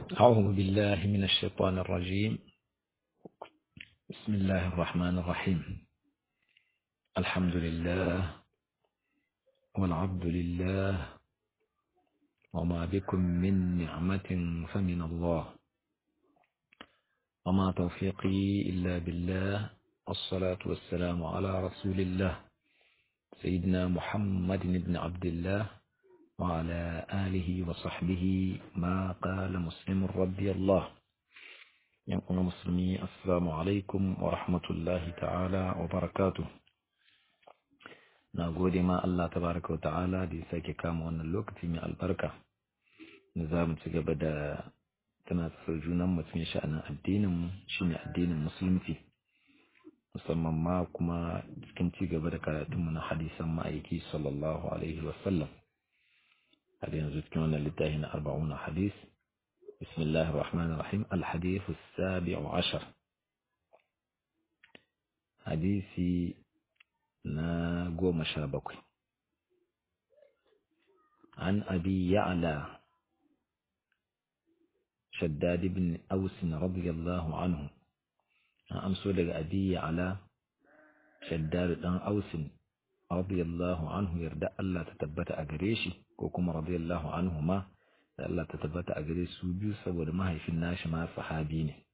أعوذ بالله من الشيطان الرجيم بسم الله الرحمن الرحيم الحمد لله والعبد لله وما بكم من نعمة فمن الله وما توفيقي إلا بالله الصلاة والسلام على رسول الله سيدنا محمد بن عبد الله وعلى آله وصحبه ما قال مسلم رضي الله ينقل مسلمي السلام عليكم ورحمة الله تعالى وبركاته نقول ما الله تبارك وتعالى دي ساكي كام وانا اللوكتي من البركة نظام تقبدا تناسل جونا متمي شأن الدين شين الدين المسلم فيه musamman ma kuma cikin ci gaba da karatunmu na hadisan ma'aiki sallallahu alaihi wasallam har yanzu cikin wannan littafi na arba'un hadis bismillah ar-rahman ar-rahim al-hadith as-sabi' ashar hadisi na goma sha bakwai an abi ya'la shaddad ibn aus radiyallahu anhu an amso daga abi ya'la shaddad dan ausin radiyallahu anhu yarda Allah ta tabbata a gare shi ko kuma radiyallahu anhu ma da Allah ta tabbata a gare su biyu saboda mahaifin nashi ma sahabi ne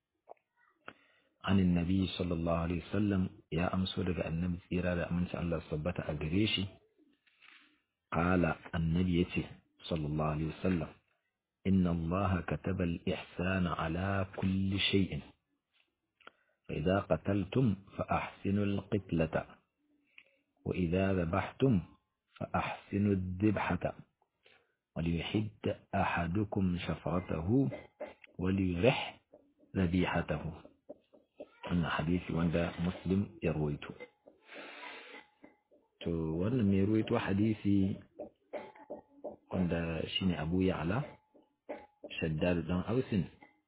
an annabi sallallahu alaihi wasallam ya amso daga annabi tsira da aminci Allah su tabbata a gare shi qala annabi yace sallallahu alaihi wasallam inna Allah kataba al-ihsana ala kulli shay'in فإذا قتلتم فأحسنوا القتلة وإذا ذبحتم فأحسنوا الذبحة وليحد أحدكم شفرته وليرح ذبيحته أن حديث وند مسلم يرويته to wannan mai ruwaito hadisi wanda shine Abu Ya'la Shaddad dan Ausin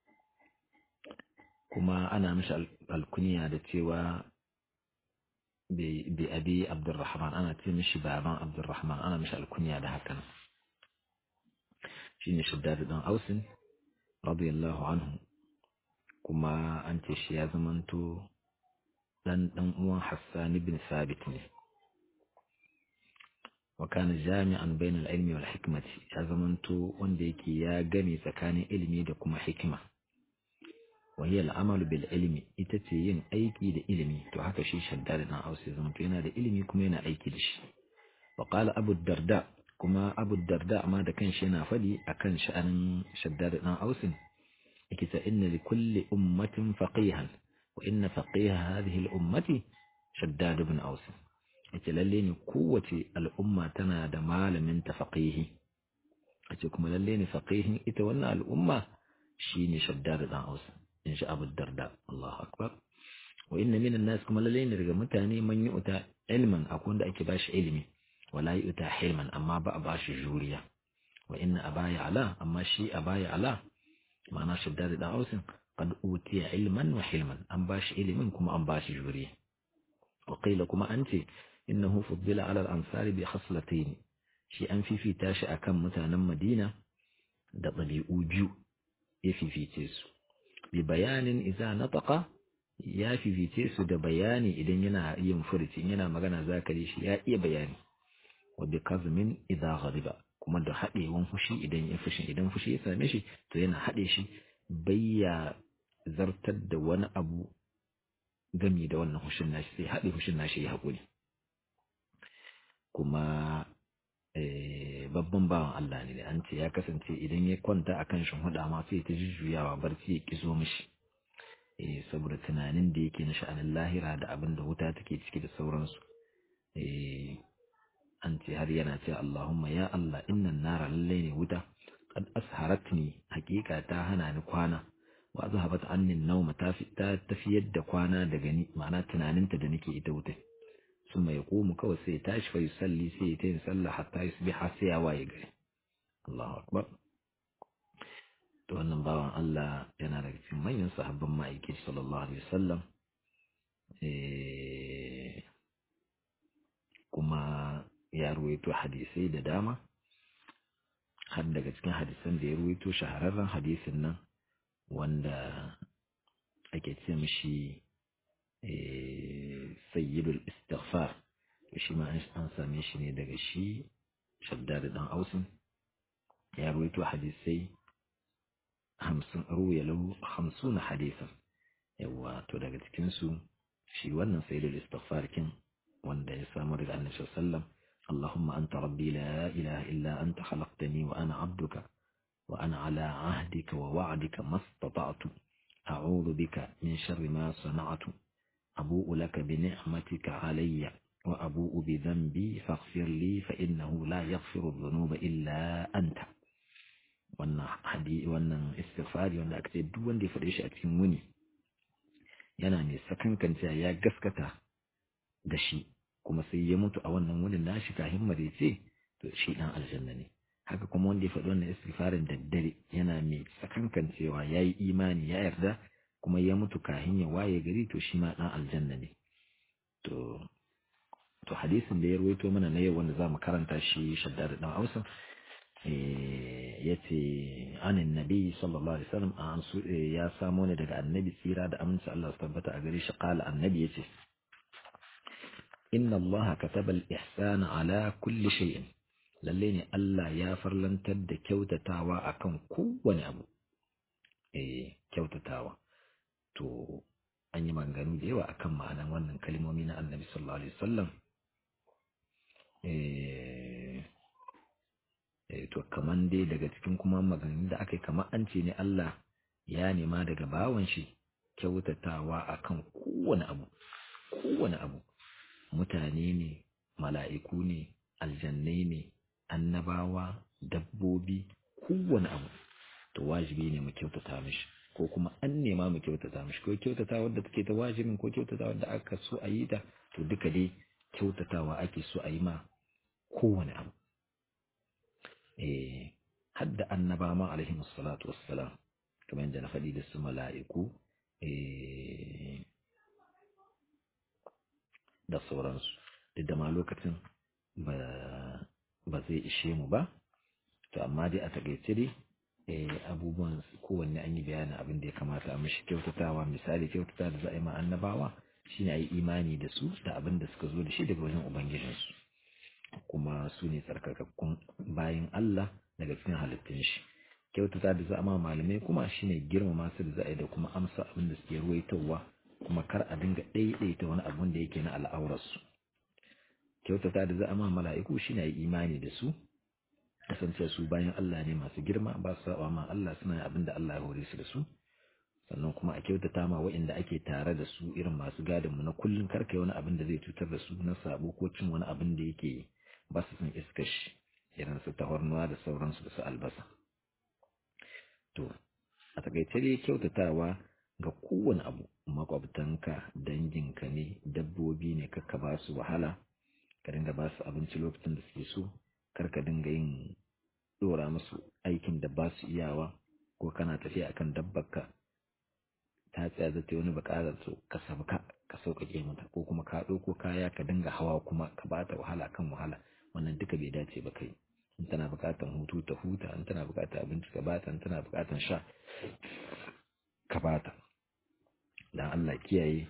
kuma ana mishi alkuniya da cewa bi abi abdurrahman ana ce mishi baban abdurrahman ana mishi alkuniya da hakan shine shaddad dan ausin radiyallahu anhu kuma an ce shi ya zamanto dan dan uwan hassan ibn sabit ne wa kana jami'an bainal ilmi wal hikmati ya zamanto wanda yake ya gane tsakanin ilimi da kuma hikima وهي العمل بالعلم ita ce yin aiki da ilimi to haka shi shaddad dan ausi zama to yana da ilimi kuma yana aiki da shi wa qala abu darda kuma abu darda ma da kanshi yana fadi akan sha'anin shaddad dan ausin yake ta inna li kulli ummatin faqihan wa inna faqiha hadhihi al-ummati shaddad ibn aus yace lalle ne kowace al'umma tana da malamin ta faqihi yace kuma lalle ne faqihin ita wannan al'umma shine shaddad dan aus in sha abu darda Allahu akbar wa inna minan nas kuma lalle ne daga mutane man yi uta ilman akwai wanda ake bashi ilimi wala yi uta hilman amma ba a bashi juriya wa inna abaya ala amma shi abaya ala ma'ana shaddad da ausin qad utiya ilman wa hilman an bashi ilimin kuma an bashi juriya wa qila kuma an ce innahu fuddila ala al-ansari bi khaslatayn shi an fifita shi akan mutanen Madina da ɗabi'u biyu ya fifice su bi bayanin iza nataka ya fifice su da bayani idan yana yin furci yana magana zakari shi ya iya bayani wa bi kazmin idza ghadiba kuma da haɗewan fushi idan ya fushi idan fushi ya same shi to yana haɗe shi bayya zartar da wani abu gami da wannan hushin nashi sai haɗe hushin nashi ya haƙuri kuma babban bawan Allah ne an ce ya kasance idan ya kwanta a kan huda ma sai ta jujjuyawa barci ya kizo mishi eh saboda tunanin da yake na sha'anin lahira da abin da wuta take ciki da sauransu eh an ce har yana ce Allahumma ya Allah innan nara lallai ne wuta qad asharatni hakika ta hana ni kwana wa azhabat anni an-nawma ta tafiyar da kwana daga ni ma'ana tunaninta da nake ita wuta ثم يقوم كوي سيتاش فيصلي سيتين صلى حتى يصبح سيا وايغري الله أكبر to wannan bawan Allah yana daga cikin manyan sahabban ma'aiki sallallahu alaihi wasallam kuma ya ruwaito hadisai da dama har daga cikin hadisan da ya ruwaito shahararren hadisin nan wanda ake ce mishi sayyidul istighfar shi ma an same shi ne daga shi shaddad dan ausin ya ruwaito hadisai hamsin ruya lahu hamsuna hadisan yawa to daga cikin su shi wannan sayyidul istighfar kin wanda ya samu daga annabi sallallahu alaihi wasallam اللهم أنت ربي لا إله إلا أنت خلقتني وأنا عبدك وأنا على عهدك ووعدك ما استطعت أعوذ بك من شر ما صنعت أبوء لك بنعمتك علي وأبوء بذنبي فاغفر لي فإنه لا يغفر الذنوب إلا أنت wannan hadi wannan istighfari wanda aka ce duk wanda ya faɗe shi a cikin wuni yana ne sakankancewa ya gaskata da shi kuma sai ya mutu a wannan wurin nashi kafin marece to shi dan aljanna ne haka kuma wanda ya faɗi wannan istighfarin da dare yana mai sakankancewa ya yi imani ya yarda kuma ya mutu kafin ya waye gari to shi ma dan aljanna ne to to hadisin da ya ruwaito mana na yau wanda za mu karanta shi shaddad dan Hausa ya ce anin nabi sallallahu alaihi wasallam an su ya samo ne daga annabi tsira da aminci Allah su tabbata a gare shi qala annabi yace inna Allah kataba al-ihsana ala kulli shay'in lalle ne Allah ya farlantar da kyautatawa akan kowane abu eh kyautatawa to an yi maganganu da yawa akan ma'anan wannan kalmomi na annabi sallallahu alaihi wasallam eh to kaman dai daga cikin kuma maganganun da aka yi kamar an ce ne Allah ya nema daga bawan shi kyautatawa akan kowane abu kowane abu mutane ne mala'iku ne aljannai ne annabawa dabbobi kowane abu to wajibi ne mu kyautata mishi ko kuma an nema mu kyautata mishi ko kyautata wadda take ta wajibin ko kyautata wadda aka so a yi ta to duka dai kyautatawa ake so a yi ma kowane abu eh hadda annaba ma alaihi salatu wassalam kamar yadda na faɗi da su mala'iku eh da sauransu duk da ma lokacin ba zai ishe mu ba to amma dai a takaice dai abubuwan kowanne an yi bayanin abin da ya kamata a mashi kyautatawa misali kyautata da za a yi ma annabawa shine a yi imani da su da abin da suka zo da shi daga wajen ubangijinsu kuma su ne tsarkakakkun bayan Allah daga cikin halittun shi kyautata da za a ma malamai kuma shine girmama su da za a yi da kuma amsa abin da suke ruwaitowa kuma kar a dinga ɗaiɗaita wani abun da yake na al'aurarsu kyautata da za a ma mala'iku shine yi imani da su kasance su bayan Allah ne masu girma ba su saba ma Allah suna yin abin da Allah ya hore su da su sannan kuma a kyautata ma waɗanda ake tare da su irin masu gadin mu na kullun karka wani abin da zai cutar da su na sabo ko cin wani abin da yake ba su son iskar shi irin su tahornuwa da sauransu da su albasa to a takaice dai kyautatawa ga kowane abu makwabtanka danginka ne dabbobi ne kakka ba su wahala ka dinga ba su abinci lokacin da suke so kar ka dinga yin dora musu aikin da ba su iyawa ko kana tafiya akan dabbarka ta tsaya zata wani bukatar su ka sabka ka sauƙaƙe mata ko kuma ka ɗauko kaya ka dinga hawa kuma ka ba ta wahala kan wahala wannan duka bai dace ba kai in tana buƙatar hutu ta huta in tana buƙatar abinci ka bata in tana buƙatar sha ka bata dan Allah kiyaye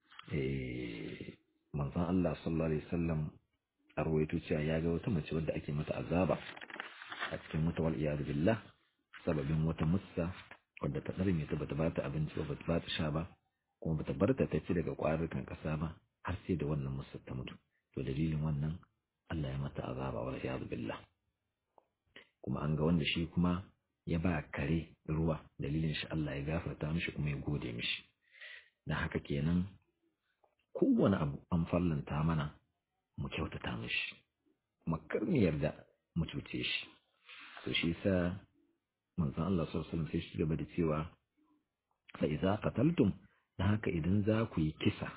manzon Allah sallallahu alaihi wasallam a rawaito cewa ya ga wata mace wadda ake mata azaba a cikin wata wal iyad billah sababin wata mussa wadda ta ɗarme ta bata bata abinci ba bata bata sha ba kuma bata bar ta ci daga ƙwarukan ƙasa ba har sai da wannan mussa ta mutu to dalilin wannan Allah ya mata azaba wal iyad billah kuma an ga wanda shi kuma ya ba kare ruwa dalilin shi Allah ya gafarta mishi kuma ya gode mishi dan haka kenan kowane abu an fallanta mana mu kyautata mishi kuma kar mu yarda mu cuce shi to shi yasa manzon Allah sallallahu alaihi wasallam sai shi gaba da cewa fa idza qataltum dan haka idan za ku yi kisa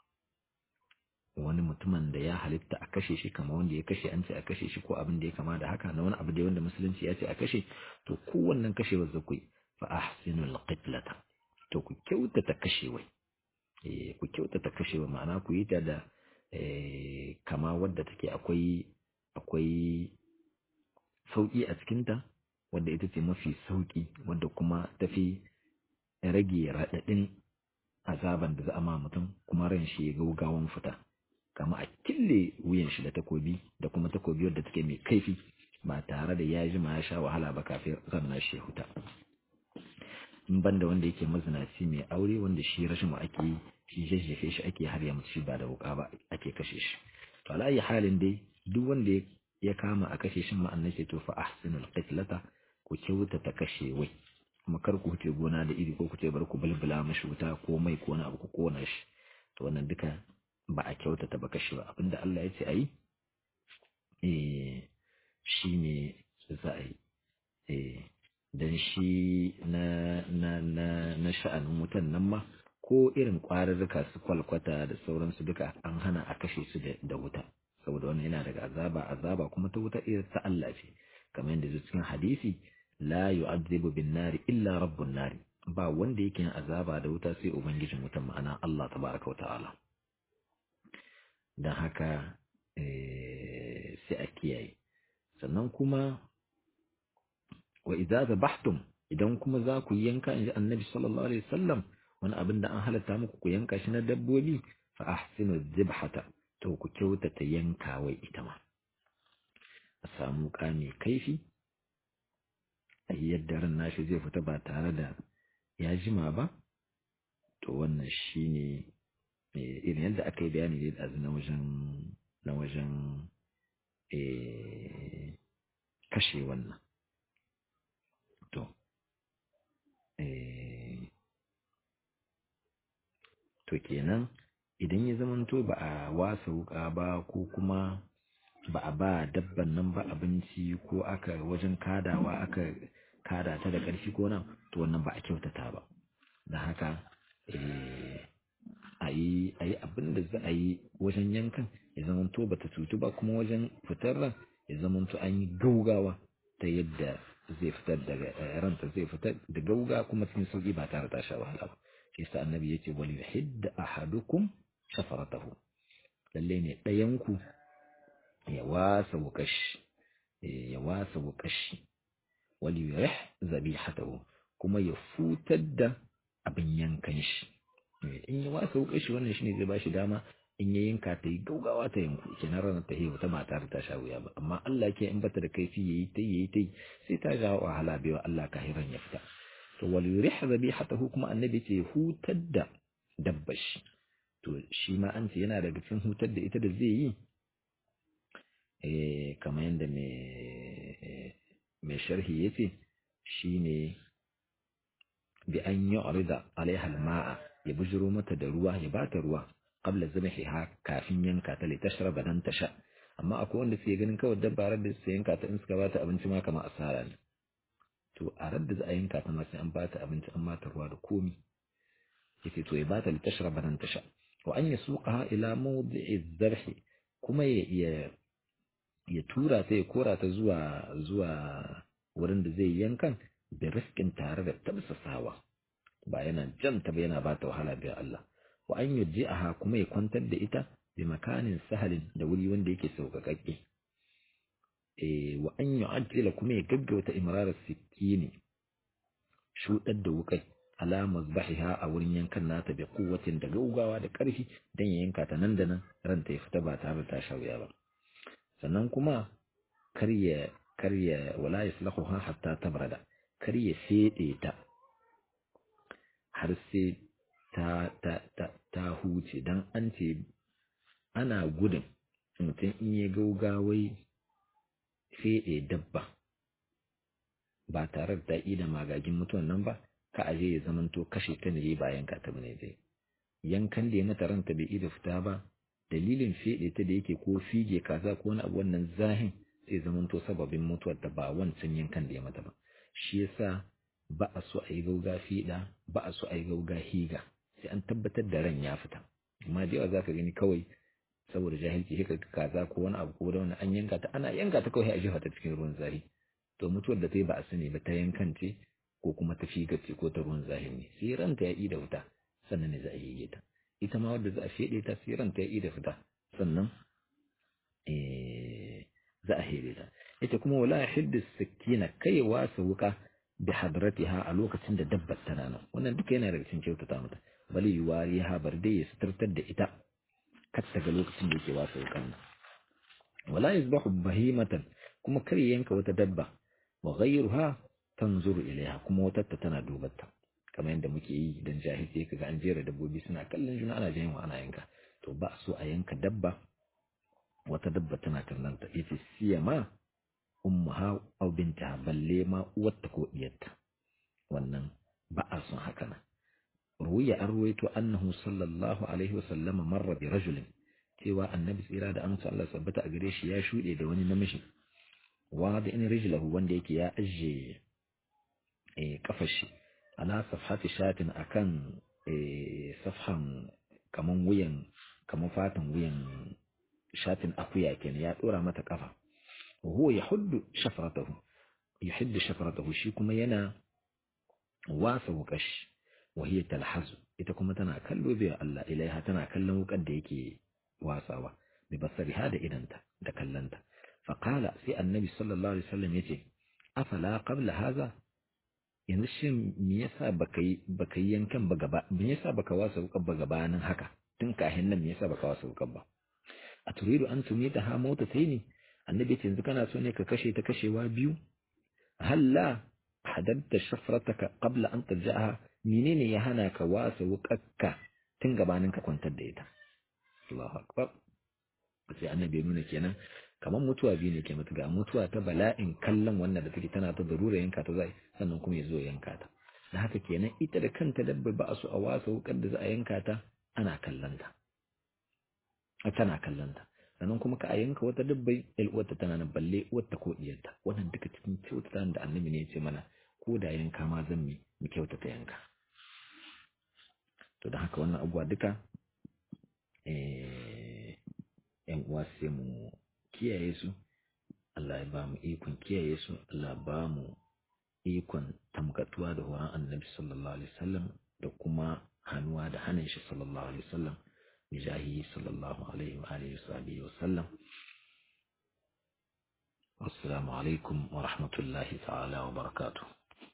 wani mutumin da ya halitta a kashe shi kamar wanda ya kashe an ce a kashe shi ko abin da ya kama da haka na wani abu da wanda musulunci ya ce a kashe to kowannen kashewar za ku yi fa ahsinul qitlata to ku kyautata kashewai eh ku kyautata kashewa ma'ana ku yi ta da kama wadda take akwai akwai sauƙi a cikinta wadda ita ce mafi sauki wadda kuma tafi rage raɗaɗin azaban da za a ma mutum kuma ran shi ya gaugawan fita kama a kille wuyan shi da takobi da kuma takobi wadda take mai kaifi ba tare da ya jima ya sha wahala ba kafin ran shi ya huta in banda wanda yake mazinaci mai aure wanda shi rashin ake yi shi jajjefe shi ake har ya mutu shi ba da wuka ba ake kashe shi to ala ayi halin dai duk wanda ya kama a kashe shi ma'anar ce to fa ahsinul qitlata ku kyauta ta kashe wai kuma kar ku huce gona da iri ko ku ce bar ku bulbula mashi wuta ko mai ko wani abu ku kona shi to wannan duka ba a kyautata ba kashe ba abinda Allah ya ce ayi eh shine za a yi eh dan shi na na na na sha'anin wutan nan ma ko irin ƙwararruka su kwalkwata da sauransu duka an hana a kashe su da wuta saboda wannan yana daga azaba azaba kuma ta wuta irin ta Allah ce kamar yadda zai cikin hadisi la yu'adhibu bin nari illa rabbun nari ba wanda yake yin azaba da wuta sai ubangijin wutan ma'ana Allah tabaraka wa ta'ala dan haka sai a kiyaye sannan kuma wa idza zabahtum idan kuma za ku yanka inji annabi sallallahu alaihi wasallam wani abin da an halatta muku ku yanka shi na dabbobi fa ahsinu dhibhata to ku kyautata yanka wai ita ma a samu ka mai kaifi a yadda ran nashi zai fita ba tare da ya jima ba to wannan shine irin yadda aka yi bayani da na wajen na wajen kashe wannan to to kenan idan ya zamanto ba a wasa wuka ba ko kuma ba a ba dabban nan ba abinci ko aka wajen kadawa aka kada ta da ƙarfi ko nan to wannan ba a kyautata ba da haka a yi abin da za a yi wajen yankan ya zamanto ba ta cutu ba kuma wajen fitar ran ya zamanto an yi gaugawa ta yadda zai fitar daga ranta zai fitar da gauga kuma cikin sauki ba tare da sha wahala ba shi yasa annabi yace wal yuhidd ahadukum shafaratahu lalle ne ɗayan ku ya wasa wukashi ya wasa wukashi wal yurih zabihatahu kuma ya futar da abin yankan shi in ya wasa wukashi wannan shine zai bashi dama in ya yanka ta yi gaugawa ta yanku kenan ranar ta hewa ta mata ta sha wuya ba amma Allah ke in bata da kaifi yayi ta yayi ta sai ta ga wahala bai wa Allah kahiran ya fita to wal yurih zabihatahu kuma annabi ce hutar da dabbashi to shi ma an ce yana daga cikin hutar da ita da zai yi eh kamar yadda mai mai sharhi yace shine bi an yu'rida alaiha al-ma'a ya bujiro mata da ruwa ya bata ruwa qabla zabhiha kafin yanka ta litashraba dan tasha amma akwai wanda suke ganin kawai dabba da su yanka ta in suka bata abinci ma kamar asara ne to a radda za a yanka ta ma sai an bata abinci an bata ruwa da komi yace to ya bata litashraba dan tasha wa an yasuqaha ila mawdi'i dhabh kuma ya ya tura ta ya kora ta zuwa zuwa wurin da zai yankan da riskin tare da tabsasawa ba yana janta ba yana bata wahala bai Allah wa an yujji'aha kuma ya kwantar da ita bi makanin sahalin da wuri wanda yake sauƙaƙaƙe eh wa an yu'ajjila kuma ya gaggauta imrarar sikini shudar da wukai ala mazbahiha a wurin yankan nata bi kuwatin da gaugawa da ƙarfi dan ya yanka ta nan da nan ranta ya fita ba tare da ta shauya ba sannan kuma kar ya kar ya wala yaslahuha hatta tabrada kar ya fede ta har sai ta ta ta ta huce dan an ce ana gudun mutum in ya gaugawai fede dabba ba tare da ta da magagin mutuwan nan ba ka aje ya zamanto kashe ta ne ba yanka ta bane dai yankan da ya mata ranta bai ida fita ba dalilin fede ta da yake ko fige kaza ko wani abu wannan zahin sai zamanto sababin mutuwar ta ba wancan yankan da ya mata ba shi yasa ba a so a yi gauga fiɗa ba a so a yi gauga higa sai an tabbatar da ran ya fita amma da yawa za ka gani kawai saboda jahilci sai ka kaza ko wani abu ko da wani an yanka ta ana yanka ta kawai a jefa ta cikin ruwan zahi to mutuwar da ta yi ba a sani ba ta yankan ce ko kuma ta figa ce ko ta ruwan zahi ne sai ranta ya yi da wuta sannan ne za a yi ta ita ma wadda za a feɗe ta sai ranta ya yi da fita sannan za a hede ta yace kuma wala yahiddu sakina kai wasa wuka bi hadratiha a lokacin da dabbar tana nan wannan duka yana daga cikin kyautata mata bali yuwari ha bar dai ya suturtar da ita kar ta ga lokacin da yake wasa wukan nan wala yasbahu bahimatan kuma kar yanka wata dabba wa ghayruha tanzuru ilaiha kuma wata ta tana dubar ta kamar yadda muke yi dan jahilci kaga an jera dabbobi suna kallon juna ana jin wa ana yanka to ba so a yanka dabba wata dabba tana kallon ta yace siyama ummaha aw bintaha balle ma uwarta ko diyarta wannan ba a son haka nan ruwiya an ruwaito annahu sallallahu alaihi wa sallama marra bi rajulin cewa annabi tsira da amsa Allah sabbata a gare shi ya shuɗe da wani namiji wa da in rijlahu wanda yake ya ajiye eh kafar shi ala safhati shatin akan eh safhan kaman wuyan kaman fatan wuyan shatin akuya kenan ya dora mata kafa wa huwa yahuddu shafratahu yuhiddu shafratahu shi kuma yana wasa wukashi wa hiya talhazu ita kuma tana kallo bai Allah ilaiha tana kallon wukar da yake wasawa bi basariha da idanta da kallanta fa qala sai annabi sallallahu alaihi wasallam yace afala qabla hadha yanzu shin me yasa baka yi baka yi yankan ba gaba me yasa baka wasa wukar ba gabanin haka tun kahin nan me yasa baka wasa wukar ba a turidu an tumita ha mota sai ne annabi ce yanzu kana so ne ka kashe ta kashewa biyu halla hadatta shafrataka qabla an tarja'aha menene ya hana ka wasa wukakka tun gabanin ka kwantar da ita Allahu akbar sai annabi ya nuna kenan kamar mutuwa biyu ne ke mutu ga mutuwa ta bala'in kallon wannan da take tana ta darura yanka ta zai sannan kuma ya zo yanka ta da haka kenan ita da kanta dabba ba a so a wasa wukar da za a yanka ta ana kallon ta tana kallon ta sannan kuma ka a yanka wata dabbai uwarta tana nan balle uwarta ko diyarta wannan duka cikin kyautata da annabi ne ya ce mana ko da yanka ma zan mi mu kyautata yanka to da haka wannan abubuwa duka yan uwa sai mu kiyaye su Allah ya ba mu ikon kiyaye su Allah ba mu ikon tamkatuwa da horon annabi sallallahu alaihi wasallam da kuma hannuwa da hannun shi sallallahu alaihi wasallam بجاهه صلى الله عليه وآله وصحبه وسلم والسلام عليكم ورحمة الله تعالى وبركاته